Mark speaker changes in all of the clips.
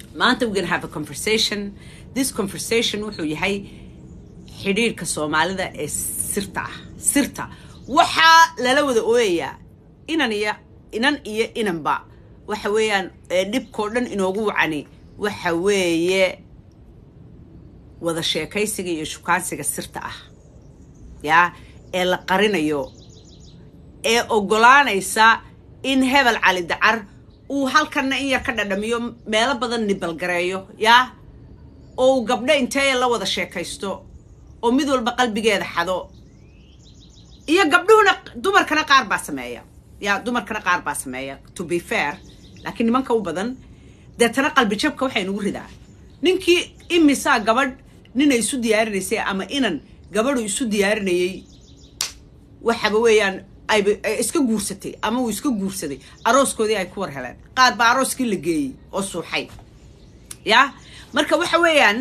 Speaker 1: maanta we're gonna have a conversation this conversation wuxuu yahay xidhiirka soomaalida ee sirta ah sirta waxaa lala wada ooyayaa inan iyo inan iyo inanba waxa weeyaan dhibkoo dhan inoogu wacani waxa weeye wada sheekaysiga iyo shukaansiga sirta ah yaa ee la qarinayo ee oggolaanaysa in hebel cali dacar uu halkanna in yar ka dhadhamiyo meelo badan nibalgareeyo yaa oo uu gabdho intee la wada sheekaysto oo mid walba qalbigeeda xado iyo gabdhuhuna dumarkana qaar baa sameeya yaa dumarkana qaar baa sameeya to be fair laakiin nimanka u badan deetana qalbi jabka waxay nagu ridaa ninkii imisaa gabadh ninay isu diyaarinaysay ama inan gabadhu isu diyaarinayay waxaba weeyaan ayba iska guursatay ama uu iska guursaday arooskoodii ay ku war heleen qaad baa arooskii la geeyey oo suuxay ya marka waxa weeyaan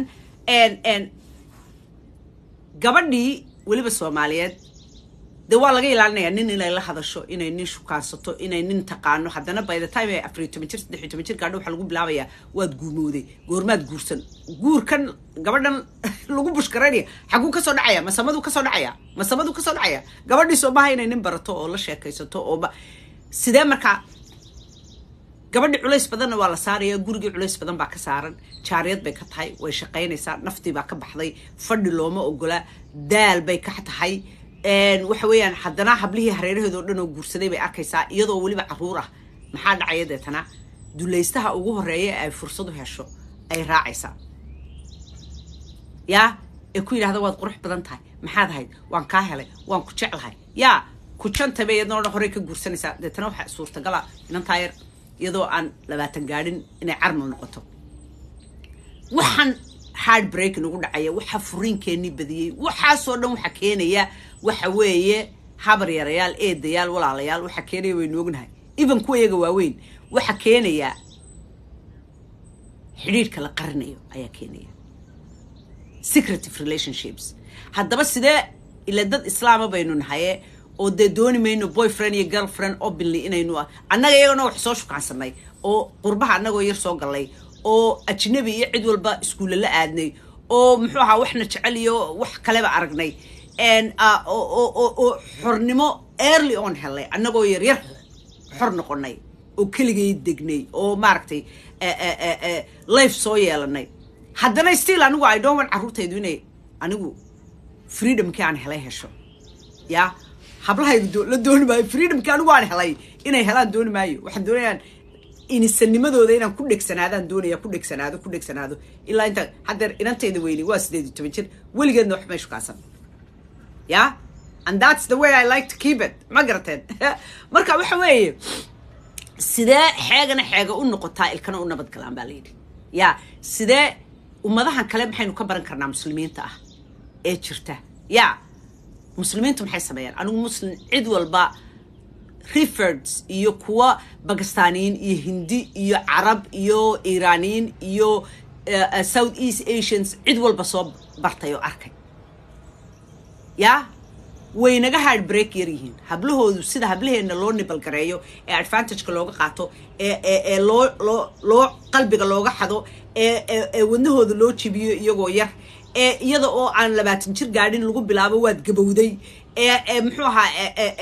Speaker 1: gabadhii weliba soomaaliyeed de waa laga ilaalinayaa nin inay la hadasho inay nin shukaansato inay nin taqaano haddana by the time ay afariyo toban jir saddexiyo toban jir gaadho waxaa lagu bilaabayaa waad guumooday goormaad guursan guurkan gabadhan lagu bushkaraynaya xaguu kasoo dhacaya masamaduu kasoo dhacaya masamaduu kasoo dhacaya gabadhii soo maha inay nin barato oo la sheekaysato oo sidee markaa gabadhii culays badanna waa la saaraya gurigii culays badan baa ka saaran jaariyad bay ka tahay way shaqaynaysaa naftii baa ka baxday fadhi looma ogola daal bay ka tahay waxa weeyaan haddana hablihii hareeraheeda oo dhan oo guursaday bay arkaysaa iyadoo weliba caruur ah maxaa dhacaya deetana dulaystaha ugu horeeya ay fursadu hesho ay raacaysaa yaa ee ku yidhahda waad qurux badan tahay maxaad ahayd waan kaa helay waan ku jeclahay yaa ku jantaba iyadoo dhan horey ka guursanaysaa deetana waxaa suurtagala inantaa yar iyadoo aan labaatan gaadhin inay carmal noqoto waxaan hard break nagu dhacaya waxaa furiinkeenii badiyey waxaasoo dhan waxaa keenaya waxa weeye habar yarayaal eedayaal walaalayaal waxaa keenaya waynu ognahay even kuwa iyaga waaweyn waxaa keenaya xidhiirhka la qarinayo ayaa keenaya secretive relationships haddaba sidee ila dad islaama baynu nahaye oo dee dooni mayno boyfriend iyo girlfriend openly inaynu annaga iyagana wax soo shukaansanay oo qurbaha annagoo yar soo gallay oo ajnabi iyo cid walba iskuulle la aadnay oo muxuu ahaa waxna jecel iyo wax kaleba aragnay oo xornimo early on helay annagoo yaryar xor noqonay oo keligay degnay oo maaragtay life soo yeelanay haddana still anigu i don't want carruurtaydu inay anigu freedomkii aan helay hesho yaa hablahaydu la dooni maayo freedomkii anigu aan helay inay helaan dooni maayo waxaan doonayaan inisanimadooda inaan ku dhegsanaadaan doonaya ku dhegsanaado ku dhegsanaado ilaa inta haddeer inantayda weyni waa sideed iyo toban jir weligeedna wax may shukaasan ya and that's the way i like to keep it ma garateen marka waxa weeye sidee xeegana xeega u noqotaa ilkana u nabad galaan baa layidhi ya sidee ummadahan kale maxaynu ka baran karnaa muslimiinta ah ee jirta ya muslimiintu maxay sameeyaan anigu muslim cid walba referds iyo kuwa bakistaniyiin iyo hindi iyo carab iyo iraniyiin iyo south east asians cid walba soo bartay oo arkay yaa way naga hard break yar yihiin hablahoodu sida hablaheenna loo nibalgareeyo ee advantageka looga qaato ee loo loo loo qalbiga looga xado ee wadnahooda loo jibiyo iyagoo yar ee iyada oo aan labaatan jir gaadhin lagu bilaabo waad gabowday ee muxuu ahaa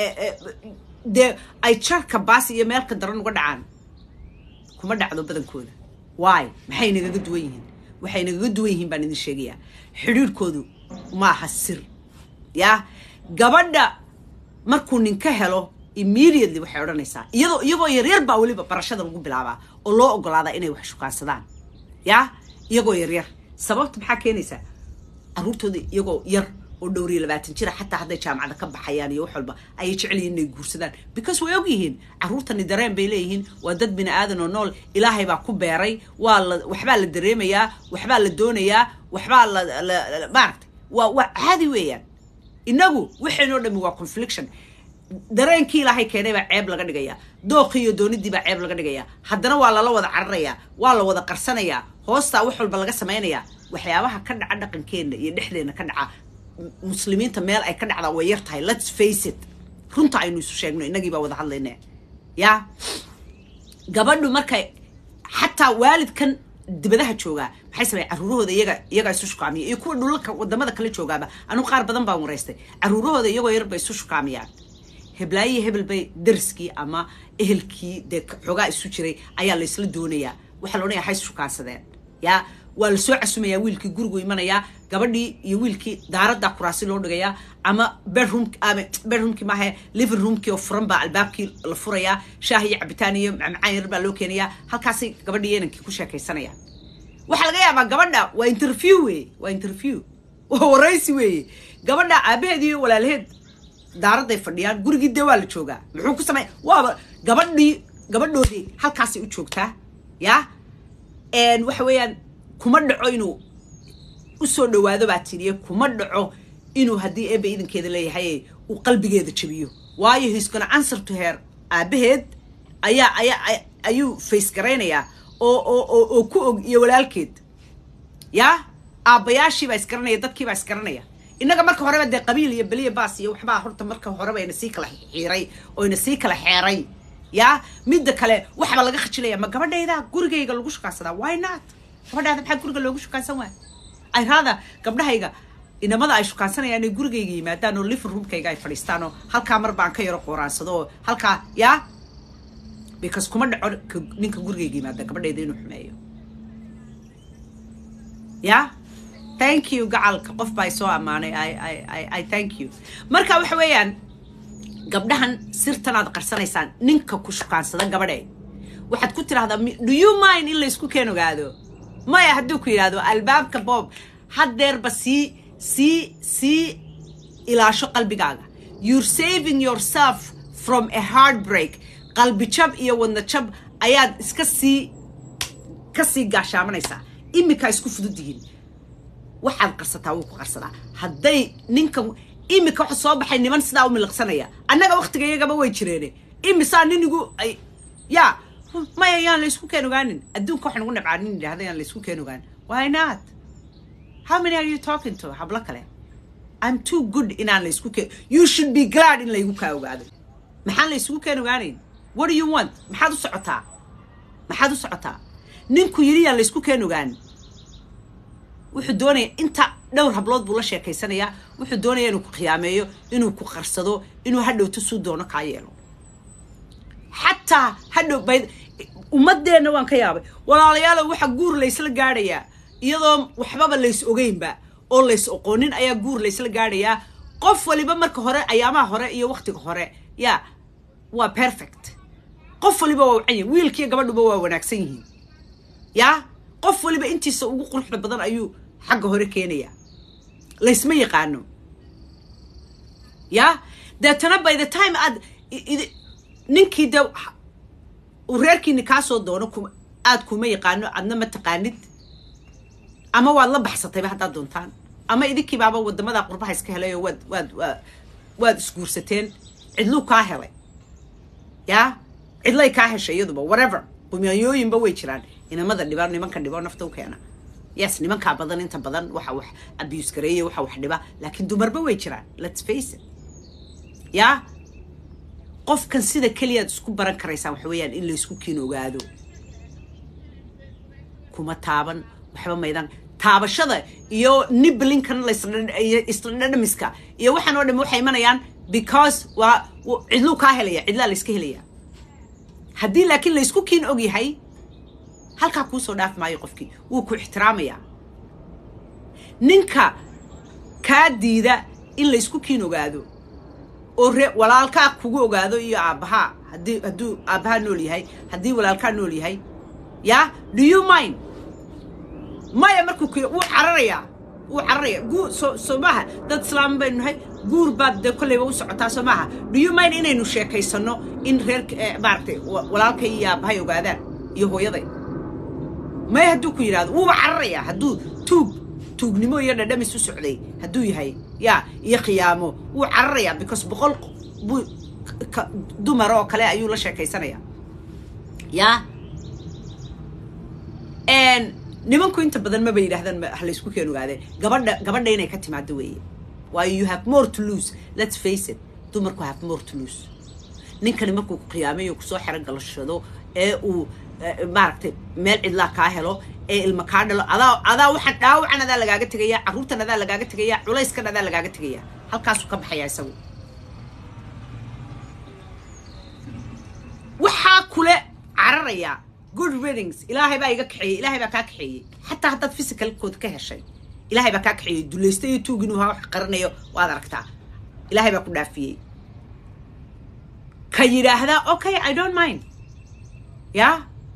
Speaker 1: dee ay jarka baas iyo meelka daran uga dhacaan kuma dhacdo badankooda waay maxay nagaga duwan yihiin waxay nagaga duwan yihiin baan idin sheegayaa xidhiirhkoodu maaha sir yaa gabadha markuu ninka helo immediately waxay odhanaysaa iyadoo iyagoo yaryar baa weliba barashada lagu bilaabaa oo loo ogolaadaa inay wax shukaansadaan yaa iyagoo yaryar sababta maxaa keenaysaa carruurtooda iyagoo yar oo dhowriyo labaatan jira xataa hadday jaamacada ka baxayaan iyo wax walba ayay jecel yihiin inay guursadaan because way og yihiin carruurtani dareen bay leeyihiin waa dad bini aadan oo nool ilaahay baa ku beeray waa la waxbaa la dareemayaa waxbaa la doonayaa waxbaa la maaragtay waa waa caadi weeyaan inagu waxaynoo dhami waa confliction dareenkii ilaahay keenay baa ceeb laga dhigayaa dookii iyo doonidii baa ceeb laga dhigayaa haddana waa lala wada cararayaa waa la wada qarsanayaa hoostaa wax walba laga samaynayaa waxyaabaha ka dhaca dhaqankeenna iyo dhexdeenna ka dhaca muslimiinta meel ay ka dhacdaa way yar tahay let's face it runta aynu isu sheegno innagii baa wada hadlayne yaa gabadhu markay xataa waalidkan dibadaha joogaa maxay sameeyeen caruurahooda iyaga iyagaa isu shukaamiya iyo kuwa dhulalka wadamada kale joogaaba anugu qaar badan baan waraystay caruurahooda iyagoo yar bay isu shukaamiyaan heblaayihi hebel bay dariskii ama ehelkii dee xoogaa isu jiray ayaa laysla doonayaa waxaa la odhanaya hays shukaansadeen yaa waa la soo casumayaa wiilkii gurigu imanayaa gabadhii iyo wiilkii daaradda kuraasi loo dhigayaa ama bedroom ama bedroomkii maahe living roomkii oo furan baa albaabkii la furayaa shaah iyo cabitaan iyo macmacaan yar baa loo keenayaa halkaasay gabadhii iyo inankii ku sheekaysanayaan waxaa laga yaabaa gabadha waa interview weeye waa interview waa waraysi weeye gabadha aabaheed iyo walaalaheed daaradday fadhiyaan gurigii dee waa la joogaa muxuu ku samey waaba gabadhii gabadhoodii halkaasay u joogtaa yaa waxa weeyaan kuma dhaco inuu usoo dhawaado baa tiriye kuma dhaco inuu haddii eeba idankeeda leeyahay uu qalbigeeda jabiyo waayo he's gonna answer to her aabaheed ayaa ayaa ayuu face garaynayaa oo oo oo oo ku og iyo walaalkeed yaa aabbayaashii baa isgaranaya dadkii baa isgaranaya innaga marka horeba dee qabiil iyo beliya baas iyo waxbaa horta marka horeba ina sii kala xiiray oo ina sii kala xeeray yaa midda kale waxbaa laga khajilaya ma gabadhayda gurigayga lagu shukaansadaa why not gabadhaada maxaa guriga loogu shukaansan waaya ay raada gabdhahayga inamada ay shukaansanayaan inay gurigayga yimaadaan oo living roomkayga ay fadhiistaan oo halkaa mar baan ka yaro qooraansado oo halkaa yaa because kuma dhaco ninka gurigayga yimaada gabadhayda inuu xumeeyo yaa thank you gacalka qof baa soo ammaanay i thank you marka waxa weeyaan gabdhahan sirtan aad qarsanaysaan ninka ku shukaansada gabadhe waxaad ku tidhahdaa do you mind in laysku keen ogaado maya hadduu ku yidhahdo albaabka bob haddeerba sii sii sii ilaasho qalbigaaga you're saving yourself from a heartbreak qalbi jab iyo wadna jab ayaad iska sii ka sii gaashaamanaysaa iminkaa isku fudud yihiin waxaad qarsataa wuu ku qarsadaa hadday ninka imika waxa soo baxay niman sidaa u miliqsanaya annaga waktiga iyagaba way jireene imisaa ninigu ay yaa maya yaan laysku keen ogaanin adduunka waxaan ugu nabcaa nin yidhahda yaan laysku keen ogaan why not how many are you talking to hablo kale i'm too good inaan laysku keen you should be glad in laygu kaa ogaado maxaan laysugu keen ogaanayn what do you want maxaad u socotaa maxaad u socotaa ninku yidhi yaan laysku keen ogaan wuxuu doonaya inta dhowr hablood buu la sheekaysanayaa wuxuu doonaya inuu ku khiyaameeyo inuu ku qarsado inuu hadhowto suu doono kaa yeelo xataa hadhow bay ummadeenna waan ka yaabay walaalayaalo waxa guur laysla gaadhayaa iyadoo waxbaba lays ogeynba oo lays oqoonin ayaa guur laysla gaadhayaa qof waliba marka hore ayaamaha hore iyo waktiga hore yaa waa perfect qof waliba waa wacan yahi wiilkiiyo gabadhuba waa wanaagsan yihiin yaa qof waliba intiisa ugu quruxda badan ayuu xagga hore keenayaa laysma yaqaano yaa deetana by the time aad ninkii de uu reerkiini kaa soo doono aad kuma yaqaano adna ma taqaanid ama waad la baxsatayba haddaad doontaan ama idinkiibaaba wadamada qurbaha iska helay oo waad waad waad isguursateen cidluu kaa helay yaa cidlay kaa heshay iyaduba whatever qumyooyinba way jiraan inamada dhiba nimanka dhibo nafta u keena yes nimankaa badan inta badan waxa wax abuse gareeya waxa wax dhiba laakiin dumarba way jiraan let's face it yaa qofkan sida keliyaad isku baran karaysaa waxa weeyaan in laysku kiin ogaado kuma taaban waxba maydan taabashada iyo niblinkan isla dhadhamiska iyo waxaan oo dham waxay imanayaan because waa cidluu kaa helaya cidlaa layska helaya haddii laakiin laysku kiin og yahay halkaa kuu soo dhaaf maayo qofkii wuu ku ixtiraamayaa ninka kaa diida in laysku kiin ogaado oo re walaalkaa kugu ogaado iyo aabbahaa haddii hadduu aabbahaa nool yahay haddii walaalkaa nool yahay yaa do you mind maya markuu ku wuu cararayaa wuu cararaya guur soo soo maaha dad islaam baynu nahay guur baad dee kolleyba u socotaa soo maaha do you mind inaynu sheekaysanno in reer maaragtay walaalkay iyo aabbahay ogaadaan iyo hooyaday maya hadduu ku yidhahdo wuuba cararayaa hadduu tuug tuugnimo iyo dhadhamis u socday hadduu yahay yaa iyo khiyaamo wuu cararayaa because boqol buu dumar oo kale ayuu la sheekaysanayaa yaa nimanku inta badan maba yidhahdaan ha laysku keen ogaadeen gabadha gabadha inay ka timaado weeye waayo you have more to lose let's face it dumarku have more to lose ninkani markuu ku khiyaamayo kusoo xero galashado ee uu maaragtay meel cidlaa kaa helo ee ilma kaa dhalo adaa adaa waxaan dhaawacan adaa lagaaga tegaya carruurtan adaa lagaaga tegaya culayskan adaa lagaaga tegaya halkaasuu ka baxaya isagu waxaa kule cararaya good readings ilaahay baa iga kaxeeyey ilaahay baa kaa kaxeeyey xataa haddaad physicalkooda ka heshay ilaahay baa kaa kaxeeyey dulaysta iyo tuug inuu ha wax qaranayo waad aragtaa ilaahay baa ku dhaafiyey ka yidhaahdaa okay i don't mind ya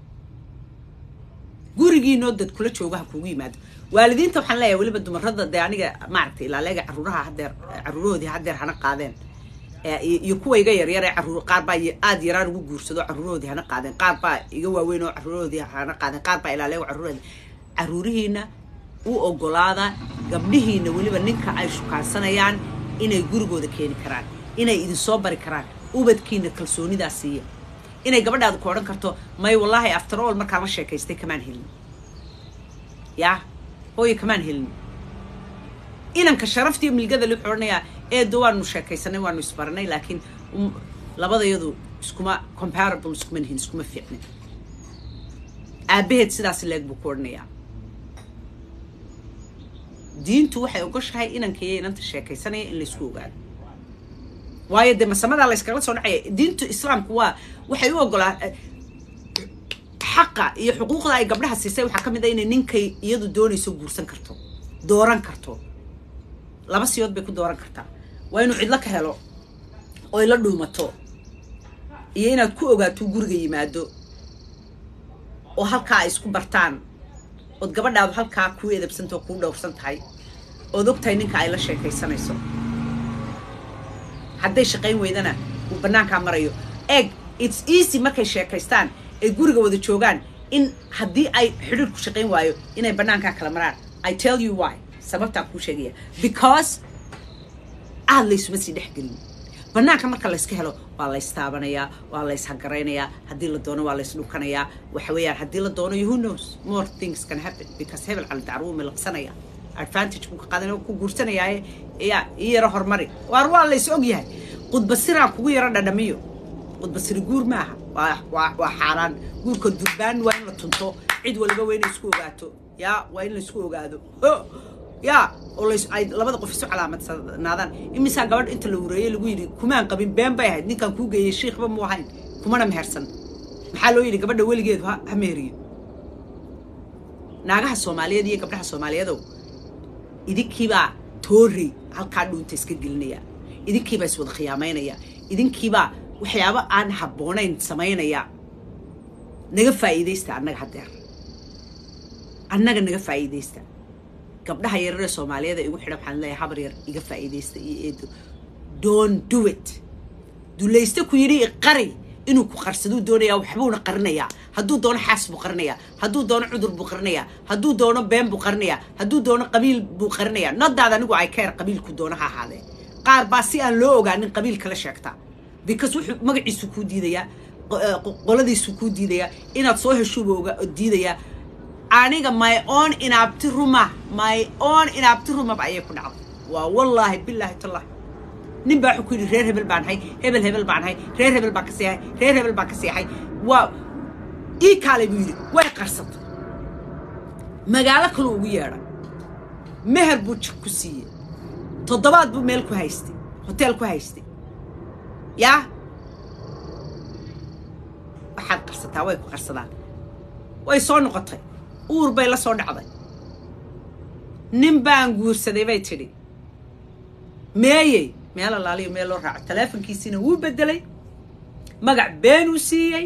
Speaker 1: gurigiinoo dad kula jooga ha kuugu yimaado waalidiinta waxaan leeyahay weliba dumarada dee aniga maaragtay ilaaleega carruuraha hadeer carruurahoodii hadeer hana qaadeen iyo kuwa iga yaryar ee caruur qaar baa aada yaraan ugu guursado carruurahoodii hana qaadeen qaar baa iga waaweyn oo carruurahoodii hana qaadeen qaar baa ilaaleego carruurahoodii carruurihiina u ogolaada gabdhihiina weliba ninka ay shukaansanayaan inay gurigooda keeni karaan inay idinsoo bari karaan ubadkiina kalsoonidaa siiya inay gabadhaadu ku odhan karto may wallaahi after all markaan la sheekaystay kamaan helin yaa hooye kamaan helin inanka sharaftiiyo milgada li wuxuu odhanayaa eedo waanu sheekaysanay waanu isbaranay laakiin labadayadu iskuma comparable iskuma nihin iskuma fiicnin aabaheed sidaas leeg buu ku odhanayaa diintu waxay ogoshahay inanka iyo inanta sheekaysanaya in laysku ogaado waayo dee masamadaa layskala soo dhacaya diintu islaamku waa waxay u ogolaa xaqa iyo xuquuqda ay gabdhaha siisay waxaa ka mid a inay ninkay iyadu doonayso guursan karto dooran karto laba siyood bay ku dooran kartaa waa inuu cidlo ka helo oy la dhuumato iyo inaad ku ogaato guriga yimaado oo halkaa ay isku bartaan ood gabadhaadu halkaa kuu edabsanta oo kuu dhowrsan tahay ood ogtahay ninka ay la sheekaysanayso hadday shaqayn weydana uu bannaankaa marayo eeg its easy markay sheekaystaan ay guriga wada joogaan in haddii ay xidhiirku shaqayn waayo inay bannaankaa kala maraan i tell you why sababtaan kuu sheegaya because aad laysuma sii dhex gelin bannaanka marka layska helo waa laystaabanayaa waa layshagaraynaya haddii la doono waa laysdhunkanayaa waxa weeyaan haddii la doono who knows more things can happen because hebel cali dacruhu milaqsanaya advantage buu ka qaadanaya ku guursanayaaye ya ii yaro horumari waar waa lays og yahay qudbasiraan kugu yaro dhadhamiyo qudbasiri guur maaha waa waa waa xaaraan guurka durbaan waa in la tunto cid waliba waa inay isku ogaato ya waa in laysku ogaado ya oo lays ay labada qof isu calaamadsanaadaan imisaa gabadh inta la wareeyey lagu yidhi kumaan qabin been bay ahayd ninkaan kuu geeyey shiikhba mu ahayn kumana mehersan maxaa loo yidhi gabadha weligeedu ha ha meheriyo naagaha soomaaliyeed iyo gabdhaha soomaaliyeedow idinkiibaa toorey halkaa dhuunta iska gelinaya idinkiibaa iswada khiyaamaynaya idinkiibaa waxyaabo aan habboonayn samaynaya naga faa'iidaysta annaga haddeer annaga naga faa'iidaysta gabdhaha yararee soomaaliyeeda igu xidhan waxaan leeyahay habar yar iga faa'iidaysta iyo eedo don't do it dulayste ku yidhi iqari inuu ku qarsaduu doonayaa waxbuuna qarinayaa hadduu doono xaas buu qarinayaa hadduu doono cudur buu qarinayaa hadduu doono been buu qarinayaa hadduu doono qabiil buu qarinayaa nadaada anigu ay keer qabiilku doono ha ahaadee qaar baa si aan loo ogaanin qabiil kala sheegta because wuxuu magaciisu kuu diidayaa qoladiisu kuu diidayaa inaad soo heshuuba oga diidayaa aniga my own inaabti ruma my own inaabti rumaba ayay ku dhacday waa wallaahi bilaahi tallahi nin baa wuxuu ku yidhi reer hebel baan ahay hebel hebel baan ahay reer hebel baan ka seexay reer hebel baan ka seexay waa ii kaalay buu yidhi way qarsatay magaalo kaluu ugu yeedhay meher buu jik ku siiyey toddobaad buu meel ku haystay hoteel ku haystay yaa waxaad qarsataa way ku qarsadaan way soo noqotay uur bay la soo dhacday nin baan guursaday bay tidhi meeyey meel allaaliyo meel loo raaco taleefonkiisiina wuu beddelay magac beenuu siiyey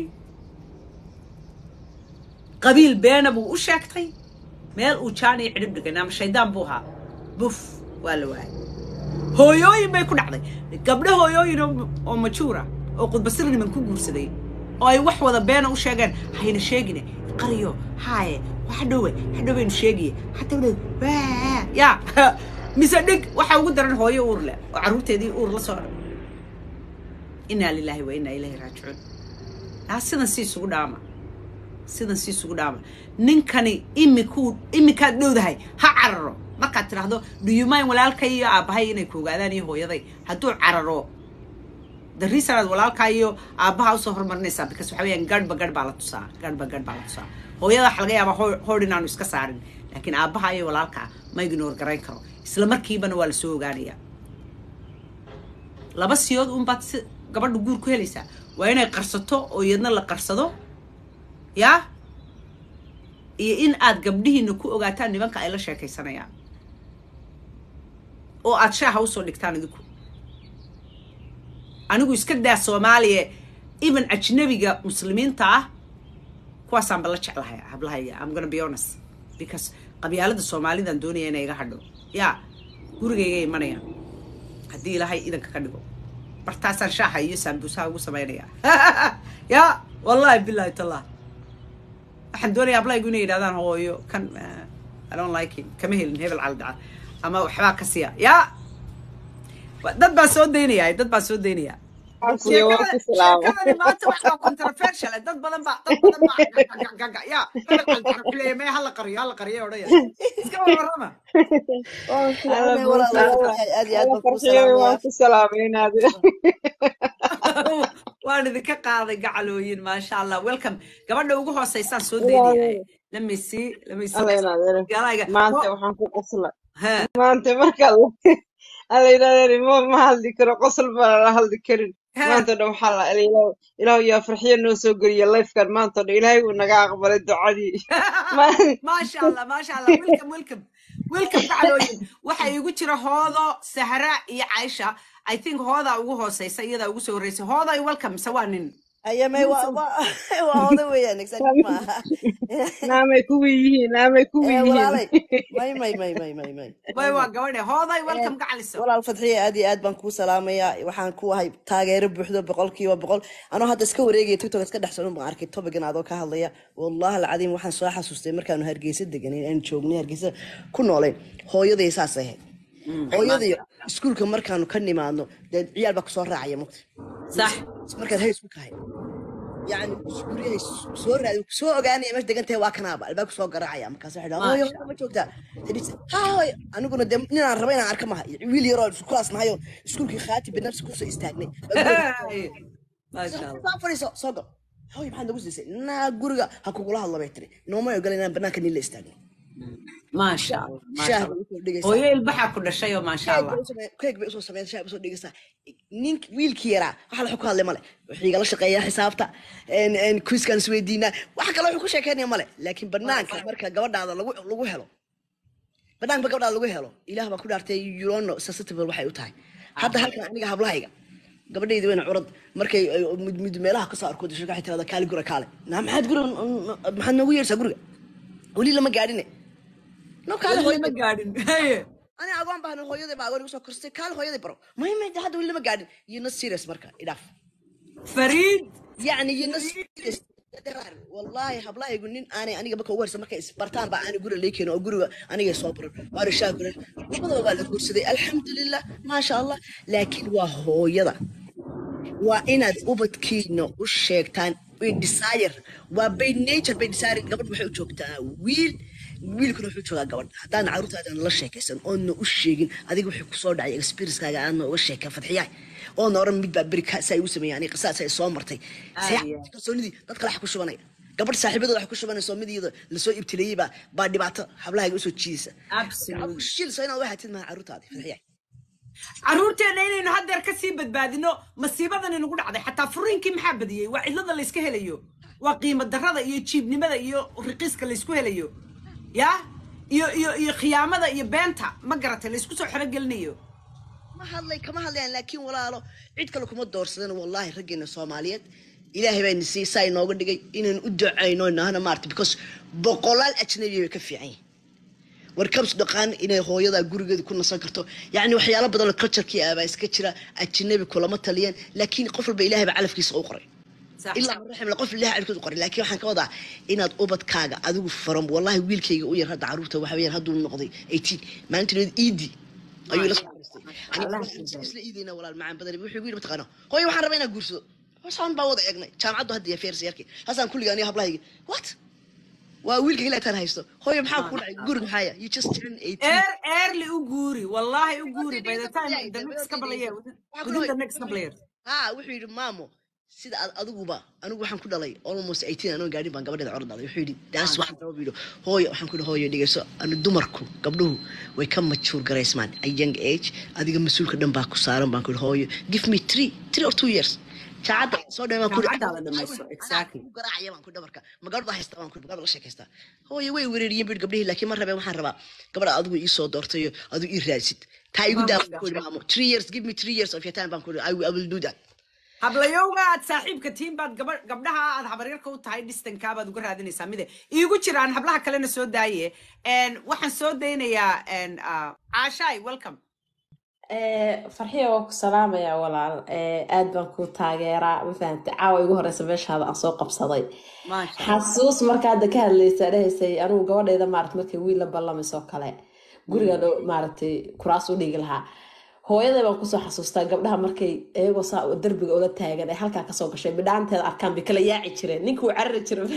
Speaker 1: qabiil beena buu u sheegtay meel uu jaaniyo cidhib dhigay ama shaydaan buu ahaa buf waa la waayay hooyooyin bay ku dhacday gabdho hooyooyin oo majuura oo qudbasir niman ku guursaday oo ay wax wada beena u sheegeen hayna sheegine qariyo haaye hadhowe hadhowaynu sheegiye hadhowle ya mise dhig waxaa ugu daran hooyo uur leh oo carruurteedii uur la soo inaa lilaahi wa inaa ilaahi raajicuun aa sidan si isugu dhaama sidan si isugu dhaama ninkani imikuu iminkaad dhowdahay ha cararo markaad tidhaahdo dhuyumayn walaalkay iyo aabbahay inay ku ogaadaan iyo hooyaday hadduu cararo the reason aad walaalkaa iyo aabbaha usoo horumarinaysaa because waxa weeyaan garhba garh baa la tusaa garhba garh baa la tusaa hooyada waxa laga yaabaa hoo- hoor inaanu iska saarin laakiin aabbaha iyo walaalkaa ma ignore garayn karo isla markiibana waa lasoo ogaanayaa laba siyood unbaad si gabadha guur ku helaysaa waa inay qarsato oo iyadna la qarsado yaa iyo in aad gabdhihiina ku ogaataan nimanka ay la sheekaysanayaan oo aad shaaha usoo dhigtaan idinku anigu iska daa soomaaliya even ajnabiga muslimiinta ah kuwaasaan ba la jeclahay hablahayga i'm gonna be honest because qabyaalada soomaalidan doonaya inay iga hadho yaa gurigayga imanaya haddii ilaahay idanka ka dhigo bartaasaan shaaha iyo saambuusaha ugu samaynaya ya wallahi billahi tallah waxaan doonaya ablaygu inay yidhahdaan hooyo kan eh, i don't like him kama helin hebel caldaca ama waxbaa ka siya ya dad baa soo daynaya dad baa soo daynaya
Speaker 2: Asiya waa ku salaamo.
Speaker 1: sheekadani maanta wax waa controversial eh, dad badan baa dad badan baa gagaga ya hebel caldaca kuleeya mee hala qariyo hala qariyo odhaya iska warwarama
Speaker 2: Alla
Speaker 3: fiicnay
Speaker 2: buu
Speaker 3: walaal
Speaker 2: salaam.
Speaker 3: waxay aad iyo aad
Speaker 2: Alla
Speaker 3: baan kuu
Speaker 2: farxiyo
Speaker 3: salaamayaa
Speaker 2: waan ku salaamaynaad.
Speaker 1: waan idinka qaaday gacalooyin maasha allah welcome gabadha ugu hooseysaan soo daynaya let me see let me see
Speaker 2: Alla inaad
Speaker 1: galayga
Speaker 2: maanta waxaan ku qosla.
Speaker 1: ha
Speaker 2: Maanta marka alla inaad ma ma hadli karo qosol baa la hadli karin.
Speaker 1: ha
Speaker 2: Maanta dhan waxaa la ilaahu ilaahu yaa farxiyo noo soo geliya life-kan maanta dhan ilaahay uu naga aqbalay ducadii. Ma
Speaker 1: maasha allah maasha allah welcome welcome welcome gacalooyin waxa igu jira hoodo sahra iyo caisha i think hoodaa ugu hooseysa iyadaa ugu soo horreysay hooday welcome se waa nin
Speaker 3: ayamay
Speaker 1: nin
Speaker 3: waa
Speaker 1: soo
Speaker 3: waa waa oda weeyaan excited ma aha
Speaker 2: naamay kuwa yihiin naamay kuwa
Speaker 3: ee
Speaker 2: yihiin.
Speaker 3: walaalay may may may may may may
Speaker 1: way
Speaker 3: may
Speaker 1: waa
Speaker 3: may
Speaker 1: gabadhe hooday
Speaker 3: Ee,
Speaker 1: welcome gacaliso
Speaker 3: walaal fadxiye aad iyo aad baan kuu salaamayaa waxaan ku ahay taageero buuxdo boqolkiiba boqol anoo hadda iska wareegaya tiktok iska dhex socon baan arkay topigan adoo ka hadlaya wallahi alcadiim waxaan soo xasuustay markaanu hargeysa deganay aan joognay hargeysa ku noolayn hooyaday saas ahayd hooyaday iskuulka markaanu ka nimaadno dee ciyaal baa kusoo raacaya mugta
Speaker 1: sax
Speaker 3: markaad hay isku kahay يعني guryahay soo raadi soo ogaanaya meesha degan tahay waa kanaaba albaabka soo garaacaya markaas waxay dhahaa hooyo
Speaker 1: maasha
Speaker 3: hooyo ma joogtaa tadhis ha hooyo aniguna dee ninaan raba inaan arka maha wiil yaroo isku kalaas nahayo iskuulkii khaati binafsi kusoo istaagnay baa guriga
Speaker 1: Hey, maasha allah
Speaker 3: soo fadhiiso soo gal hooyo maxaad nagu siisay naa guriga ha kugula hadlo bay tiri nooma ogola inaan banaanka nin la istaagno
Speaker 1: maasha allah maasha
Speaker 3: shaah
Speaker 1: allah
Speaker 3: bay usoo dhigaysaa
Speaker 1: hooyo ilbaxaa ku dhashay oo maasha
Speaker 3: keeg
Speaker 1: allah
Speaker 3: bay usoo keeg bay usoo sameyn shaah bay usoo dhigaysaa nin wiilkii yaraa waxa la ku hadlay male wuxuu igala shaqeeyaa xisaabta kuiskaan isweydiinaa waxa kale wuxuu ku sheekeynaya male laakiin banaanka marka gabadhaada lagu lagu helo banaanka gabadhaada lagu helo ilaah baa ku dhaartay yurono susceptible waxay u tahay hadda halkan aniga hablahayga gabadhaydi wayna curad markay ay mid mid meelaha kasoo arko disho waxay tirahdaa kaali gura kaale naa maxaad guriga maxaad noogu yeersaa guriga weli lama gaadhine no kaale
Speaker 1: weli lama
Speaker 3: hooyaday
Speaker 1: gaadhin Haye.
Speaker 3: أنا أقوم بها هويدي بقى أقول لك كرسي كال هويدي برو ما هي ما حد ولا ما قاعد ينص سيريس مركا إداف
Speaker 1: fariid
Speaker 3: يعني ينص سيريس والله هبلا يقولين أنا أنا بك ورث مركا إسبرتان بقى أنا أقول لك أنا أقول أنا يصبر وأنا شاكر لبضوا بقى الكرسي الحمد لله ما شاء الله لكن وهو يدا وإن ubadkiina u sheegtaan way desire waa by nature by desire gabadh waxay u joogtaa wiil wiilkuna wuxuu joogaa gabadh haddaan caruurtaadan la sheekaysan oodna u sheegin adiga waxay kusoo dhacay experience-kaaga aadna uga sheekay fadxiyaay oodna oran mid baa beri saa igu sameeyay aniga qisaas ay soo martay see
Speaker 1: Aye.
Speaker 3: kalsoonidii dad kale wax ku shubanaya gabadh saaxiibadooda wax ku shubanayso mid iyada lasoo ibtileeyey baa baa dhibaato hablahayga usoo jiidaysa
Speaker 1: absolutely
Speaker 3: shilso inaad waxaatid maha caruurtaadi fadxiyaay
Speaker 1: caruurteenna inaynu haddeer ka sii badbaadino masiibadan inagu dhacday xataa furiinkii maxaa badiyey waa cidlada layska helayo waa qiimo darrada iyo jiibnimada iyo riqiiska laysku helayo ya iyo iyo iyo khiyaamada iyo beenta ma garatay laysku soo xerogelinayo
Speaker 3: ma hadlay kama hadlayaan laakiin walaalo cid kale kuma doorsadan wallahi raggeena soomaaliyeed ilaahay baa nisi saa inooga dhigay inaan u ducayno nahana maarta because boqolaal ajnabi bay ka fiican yihin war kabs dhaqaan inay hooyada gurigeeda ku nasan karto yacni waxyaalo badan oo culturekii ah baa iska jira ajnabi kulama taliyeen laakiin qof walba ilaahay baa calafkiisa u qoray
Speaker 1: sax
Speaker 3: ilaa man raxim qof ilaahay calafkiisa u qoray laakiin waxaan ka wadaa inaad ubadkaaga adigu faran wallahi wiilkayga u yar hadda caruurta waxa weeyaan hadduu noqday 18 maalintineed iidi ayuu la soo xariistay
Speaker 1: Allah
Speaker 3: aniga
Speaker 1: siiyo.
Speaker 3: isla iidayna walaal macaan badan wuxuu igu yidhi mataqaano hooyo waxaan rabaa inaan guursado hoosaan baa wada eegnay jaamacaddu hadda iyo feersi yarkii hasaan kulliga aniga hablahayga what waa wiilka ilaa taan haysto hooyo maxaa ku dhacay guri maxaaya you just turned 18
Speaker 1: eer eerli u guuri wallahi u guuri by the time the next couple of years within the next couple of years
Speaker 3: ha wuxuu yidhi maamo sida ad adiguba anigu waxaan ku dhalay almost eighteen anoo gaadhin baan gabadheeda cor dhalay wuxuu yidhi daas waxaan raba buu yidhi hooyo waxaan ku yidhi hooyo dhegeyso ani dumarku gabdhuhu way ka majuur garaysmaan a young age adiga mas-uulka dhan baa ku saaran baan ku yidhi hooyo give me three three or two years jaacadda soo dhamay baan ku yidhi
Speaker 1: Jaacaddaada dhamayso, exactly.
Speaker 3: ku garaacaya baan ku yidhi dhabarka ma gabadh baa haysta baan ku yidhi gabadh la sheekaystaa hooyo way wereeriyeen buu yidhi gabdhihii laakiin ma rabeen waxaan rabaa gabadha adigu ii soo doortayo adigu ii raadsid taa igu
Speaker 1: Waa
Speaker 3: daa
Speaker 1: magac.
Speaker 3: ku yidhi maamo three years give me three years of your time baan ku yidhi I will- I will do that
Speaker 1: hablayowga aad saaxiibka tiin baad gaba- gabdhaha aad habaryarka u tahay dhistankaa baad uga raadinaysaa mide iigu jiraan hablaha kalena soo daaye En, waxaan soo daynayaa en, ah, caashaay welcome
Speaker 4: farxiya waa ku salaamayaa walaal Eh, aad baan ku taageeraa ma fahamtay caawa igu horeysa meeshaada aan soo qabsaday
Speaker 1: maasha Allah.
Speaker 4: xasuus marka hadda ka hadlaysa dhahaysay anigu gabadhayda maarata markay wiil la ballamaysoo kale guriga loo maaragtay kuraas u dhigi lahaa hooyaday baan kusoo xasuustaa gabdhaha markay iyagoo saa derbiga ula taagan ay halkaa kasoo gashay bidhaanteeda arkaan bay kala yaaci jireen ninkii uu carari jiray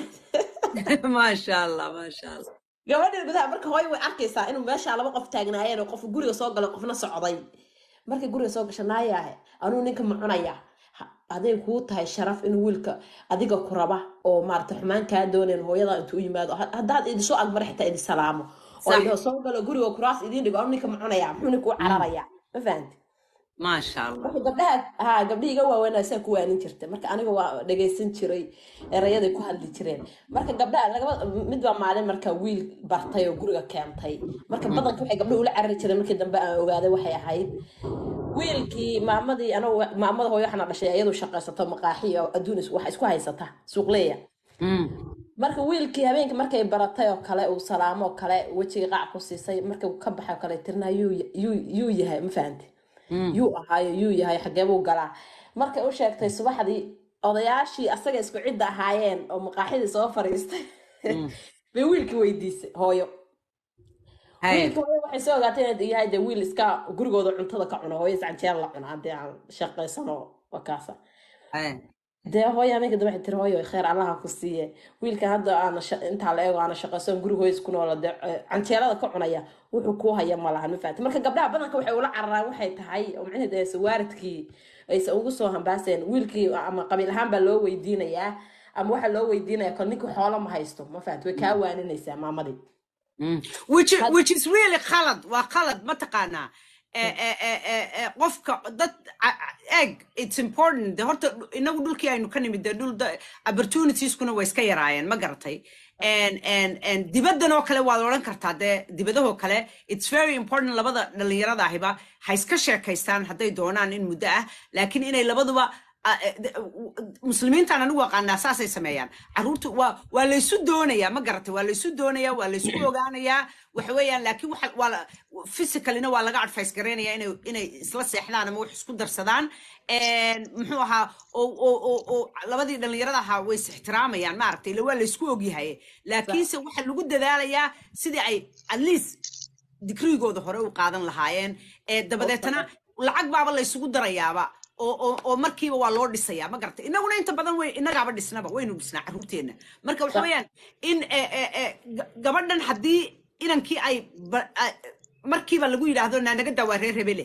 Speaker 1: maasha allah maasha allah
Speaker 4: gabadheed gudaha marka hooyo way arkaysaa inuu meesha laba qof taagnaayeen oo qof guriga soo galay qofna socday markay guriga soo gasha naayahe anuu ninka ma cunaya Ha- hadday kuu tahay sharaf inuu wiilka adiga ku raba oo maarata xumaan kaa doonayn hooyada intuu u yimaado ha- haddaad idisoo agmara xitaa idi salaamo oo
Speaker 1: Sax.
Speaker 4: idho soo galo guriga kuraas idiin dhigo anuu ninka ma cunaya muxuu ninka u cararaya ma fahanti
Speaker 1: maasha allah
Speaker 4: marka gabdhaha ha gabdhihii iga waaweynaa saa ku waanin jirtay marka aniga waa dhagaysan jiray erayaday ku hadli jireen marka gabdhaha lagaba mid baa maalin marka wiil bartay oo guriga keentay marka badanka waxay gabdhuhu ula carari jireen markii dambe aan ogaaday waxay ahayd wiilkii maamadii anagu maamada hooyo waxaana dhashay iyadu shaqaysato maqaaxi oo adduun is- wax isku haysata suuqleeya
Speaker 1: Mm.
Speaker 4: marka wiilkii habeenkii markay baratay oo kale uu salaamo oo kale wejiga qaac ku siisay markuu ka baxay oo kale tirnaa yuu yuu- yuu yahay ma fahanti yuu ahaayo yuu yahay xagee buu galaa markay u sheegtay subaxdii odayaashii asaga isku cidda ahaayeen oo maqaaxidii soo fariistay bay wiilkii weydiisay hooyo
Speaker 1: Haye.
Speaker 4: wiilkii hooyo waxay soo ogaatay inuu yahay dee wiil iska gurigooda cuntada ka cuno hooyo iscanjeer la cuno haddii aan shaqaysano waa kaasa
Speaker 1: Haye.
Speaker 4: dee hooyo habeenka dambe waxay tiri hooyo kheer allaha ku siiye wiilkan hadda aana sha- intaa la eego aana shaqaysan guri hooyis ku noola dee eh, canjeelada ka cunaya wuxuu kuu haya ma lahan ma fahamti marka gabdhaha badanka waxay ula cararaan waxay tahay oo macnaheedu aysan waaridkii aysan ugu soo hambaaseen wiilkii ama qabiil ahaan baa loo weydiinayaa ama waxaa loo weydiinaya kol ninkii xoolo ma haysto ma fahamti way kaa waaninaysaa maamadii
Speaker 1: Mm. which is, which is really khalad waa khalad mataqaanaa Eh, eh, eh, eh, eh, qofka dad a- a- eg it's important de horta dhu- inagu dhulkii aynu ka nimid de dhul da- opportunitieskuna way iska yaraayeen ma garatay And- and- and dibaddan oo kale waad odhan kartaa dee dibadahoo kale it's very important labada dhalinyarada ahiba ha iska sheekaystaan hadday doonaan in muddo ah laakiin inay labaduba ah, eh, de- w- muslimiintaan anigu aqaanaa saasay sameeyaan caruurtu waa waa laysu doonayaa ma garatay waa laysu doonayaa waa laysku ogaanayaa waxa weeyaan laakiin waxa waa la physicalina waa laga advice gareynayaa inay inay isla seexdaan ama wax isku darsadaan En, muxuu ahaa oo oo oo oo labadii dhalinyarada ahaa way is ixtiraamayaan maaragtay ila waa laysku ogyahay laakiinse waxa lagu dadaalayaa sidii ay at least digrigooda hore u qaadan lahaayeen ee dabadeetana lacag baaba laysugu darayaaba oo oo oo markiiba waa loo dhisayaa ma garatay inaguna inta badan way inagaaba dhisnaba waynu dhisnaa caruurteenna marka waxa
Speaker 4: Sax.
Speaker 1: weeyaan in eh, eh, eh, ga- gabadhan haddii inankii ay ba- ay- markiiba lagu yidhaahdo naanaga daa waa reer hebele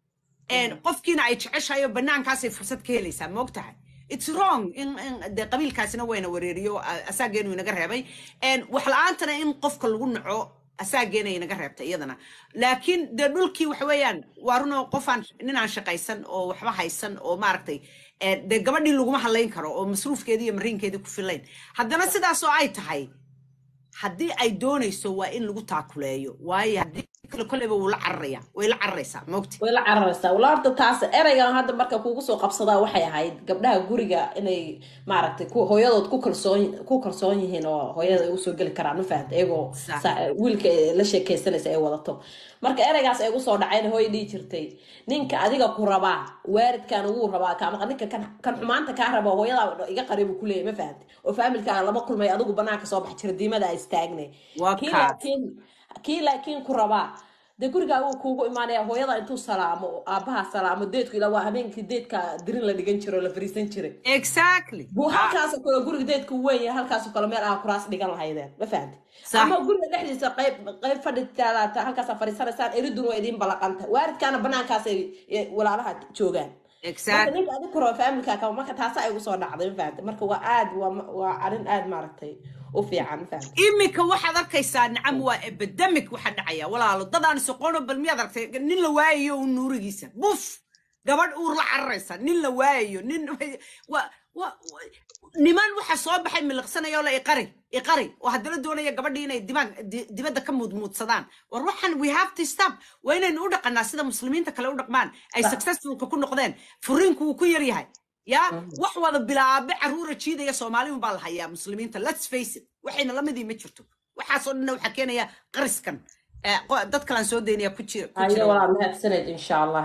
Speaker 1: En, qofkiina ay jeceshahay oo banaankaasay fursad ka helaysaa ma ogtahay it's wrong in in de qabiilkaasina wayna wareeriyo a- asaageenu inaga reebay En, wax la-aantana in qofka lagu naco asaageena inaga reebtay iyadana laakiin dee dhulkii waxa weeyaan waa runoo qofaan ninaan shaqaysan oo waxba haysan oo maaragtay eh, dee gabadhii laguma hadlayn karo oo masruufkeedii iyo mariinkeedii ku filayn haddana sidaas oo ay tahay haddii ay doonayso waa in lagu taakuleeyo waayo haddii kale koleyba wuu la cararaya way la cararaysaa maogti
Speaker 4: way la cararaysaa wala horta taas ereygan hadda marka kugu soo qabsadaa waxay ahayd gabdhaha guriga inay maaragtay ku- hooyadood ku kalsoon ku kalsoon yihiin oo hooyada ay usoo geli karaan ma fahamta iyagoo
Speaker 1: Sax.
Speaker 4: sa- wiilka ay la sheekaysanaysa ay wadato marka ereygaas ay usoo dhacayna hooy dhihi jirtay ninka adiga ku rabaa waaridkan ugu rabaa ka- ama ninka kan kan xumaanta kaa raba hooyada iga qaribu kuleeyahy ma fahamta oo faamilkaaga lama kulmay adigu banaanka soo bax jira diimada ay istaagnay
Speaker 1: Waa
Speaker 4: kii
Speaker 1: kaas.
Speaker 4: laakiin kii laakiin ku rabaa dee gurigaa wuu kuugu imaanaya hooyada intuu salaamo oo aabbaha salaamo deedku ilaa waa habeenkii deedka dirin la dhigan jiro oo la fariisan jiray
Speaker 1: exactly
Speaker 4: buu
Speaker 1: Ah,
Speaker 4: halkaasoo kale guriga deedku weyn yahay halkaasoo kale meel ah kuraas dhigan lahaydeen ma fahamti
Speaker 1: Sax.
Speaker 4: ama guriga dhexdiisa qayb qayb fadhitaada halkaasaa fadhiisanaysaan eridun waa idiin balaqanta waaridkaana banaankaasay eh, walaalaha joogaan marka
Speaker 1: exact
Speaker 4: ninka adi karo faamilkaa kaba marka taasa ay ugu soo dhacday ma fahamtay marka waa aad waa waa arrin aad maaragtay u fiican ma fahamtay
Speaker 1: iminka waxaad arkaysaa nacam waa epidemic waxa dhacaya walaalo dadaan soqono bal miyaad aragtay nin la waayayo un nuurigiisa buf gabadh uur la cararaysa nin la waayayo nin wa wa wa- niman waxa soo baxay miliqsanaya oo la iqari iqari oo haddana doonaya gabadhii inay dimaag di- dibadda ka muudmuudsadaan war waxan we have to stop waa inaynu u dhaqanaa sida muslimiinta kale u dhaqmaan ay successfulka ku noqdeen furiinku wuu ku yar yahay ya wax wada bilaabe caruura jiidaya soomaali un baa la hayaa muslimiinta let's face it waxayna lamidii ma jirto waxaasoo dhanna waxaa keenaya qariskan Eh, qo- dad kalaan soo daynaya ku jira ku
Speaker 4: haye
Speaker 1: jira
Speaker 4: walaa mahadsaned insha allah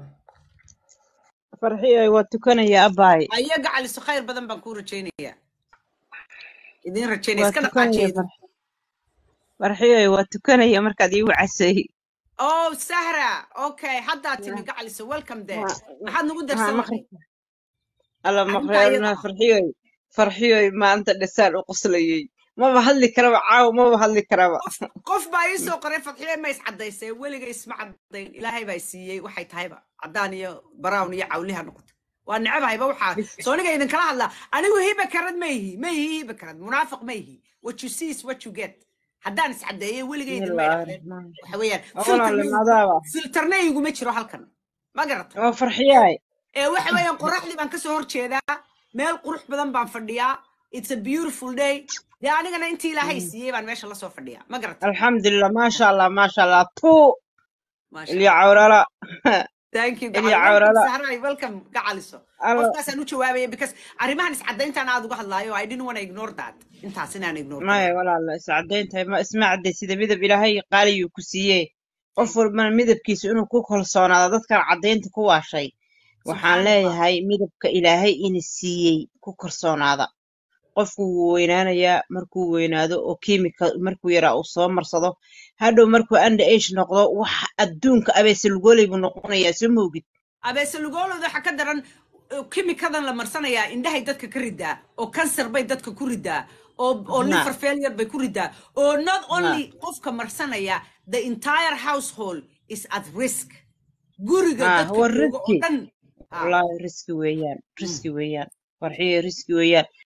Speaker 2: farxiyo waa tukanaya abaay
Speaker 1: ayaga caliso khayr badan baan kuu rajaynaya idin rajaynaya
Speaker 2: waa
Speaker 1: iska
Speaker 2: tukanaya
Speaker 1: dhaqaajeeda
Speaker 2: farxiyo waa tukanaya markaad iigu casay
Speaker 1: oh sahra okay haddaa timi gacaliso welcome there maxaad nagu
Speaker 2: haa
Speaker 1: darsan
Speaker 2: maqribka alla
Speaker 1: arrinta
Speaker 2: maqreerna
Speaker 1: ayada
Speaker 2: farxiyoy farxiyoy maanta dhasaan u qoslayay maba hadli karaba caawa maba hadli karaba
Speaker 1: qof qof baa ii soo qoray fadxiye ma is cadaysay weliga isma cadayn ilaahay baa siiyey waxay tahayba caddaan iyo brown iyo cawliha noqoto waa necebahayba waxaa sooniga idinkala hadlaa anigu hiba karad ma ihi ma ihi hiba karad munaafiq ma ihi what you see is what you get haddaan is cadeeyay weliga idinma
Speaker 2: bismillaahi
Speaker 1: idhaqeen
Speaker 2: raxmaani
Speaker 1: waxa weeyaan
Speaker 2: walaale
Speaker 1: filterna
Speaker 2: madaaba
Speaker 1: filterna iguma jiro halkan ma garata
Speaker 2: waa farxiyaay
Speaker 1: ee waxa weeyaan qoraxdii baan kasoo horjeedaa meel qurux badan baan fadhiyaa it's a beautiful day dee anigana intii ilaahay siiyey baan meesha lasoo fadhiyaa ma garata
Speaker 2: alxamdulilah maasha allah maasha allah tu
Speaker 1: maasha
Speaker 2: ilya
Speaker 1: allah
Speaker 2: cawrala
Speaker 1: thank you
Speaker 2: ilya
Speaker 1: gacal welcome
Speaker 2: cawrala
Speaker 1: sahray welcome gacaliso
Speaker 2: alla
Speaker 1: qofkaasaan u jawaabaya because arrimahan iscadayntaan aad uga hadlaayo i didn't want to ignore that intaas inaan ignore
Speaker 2: maya
Speaker 1: gareeyo
Speaker 2: walaala iscadayntahay ma isma cadday sida midab ilaahay qaaliyuu ku siiyee qof walbana midabkiisa inuu ku kalsoonaado dadkan caddaynta ku waashay waxaan
Speaker 1: subxaan allah
Speaker 2: leeyahay midabka ilaahay ina siiyey ku kalsoonaada qofku wuu weynaanayaa markuu weynaado oo kiimika markuu yaraa uu soo marsado hadhow markuu under age noqdo wax adduunka abeese lugoley buu noqonayaa soo moogid
Speaker 1: abeese lugolooda waxa ka daran uh, kimikadan la marsanayaa indhahay dadka ka ridaa oo kansar bay dadka ku ridaa oo oo
Speaker 2: na
Speaker 1: liver failure bay ku ridaa oo not
Speaker 2: na
Speaker 1: only qofka marsanaya the entire household is at risk guriga
Speaker 2: ah
Speaker 1: dadka
Speaker 2: waa
Speaker 1: jooga oo
Speaker 2: riski
Speaker 1: dhan ha
Speaker 2: wallaahi riski weeyaan
Speaker 1: mm.
Speaker 2: riski weeyaan farxiyo riski weeyaan